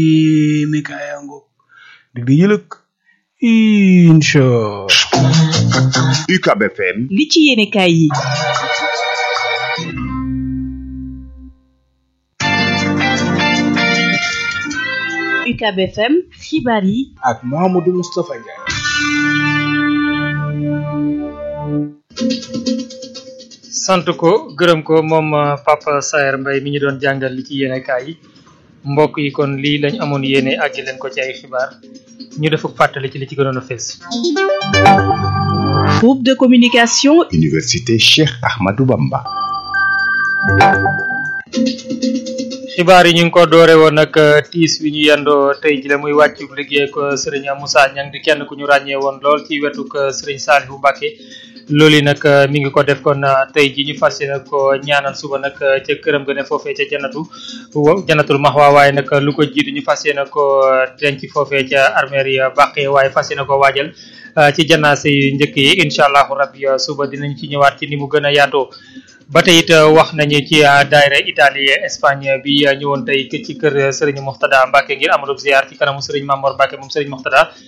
yi mi kaayango dig di yëlëk incha UCAB FM li ci yéene kaay yi UCAB FM xibaar yi ak Mouhamadou Moustapha Ndiaye sant ko gërëm ko moom Papa Saer Mbaye mi ñu doon jàngal li ci yéene kaay yi mbokk yi kon lii lañ amoon yéene àggi leen ko ci ay xibaar ñu def ak fàttali ci li ci gënoon a fees groupe de communication Université Cheikh Ahmadou Bamba xibaar yi ñu ngi ko doore woon nag tiis wi ñu yendoo tey ji la muy wàccu liggéey ko sëriñ Moussa Niang di kenn ku ñu ràññee woon lool ci wetuk sëriñ Saliou Mbacké loolu yi nag mi ngi ko def kon tey ji ñu fas yéene ko ñaanal suba nag ca këram ga ne foofee ca janatu janatul maxwa waaye nag lu ko jiitu ñu fas yéene ko denc foofee ca armeer ya bàqee waaye fas yéene ko waajal ci janaase yu njëkk yi incha allahu rabbi suba dinañ ci ñëwaat ci ni mu gën a yaatoo ba tey it wax nañu ci daayira Italie Espagne bi ñëwoon tey ci kër Serigne Moxtada Mbacke ngir amalub ziar ci kanamu Serigne Mamor Mbacke moom Serigne Moxtada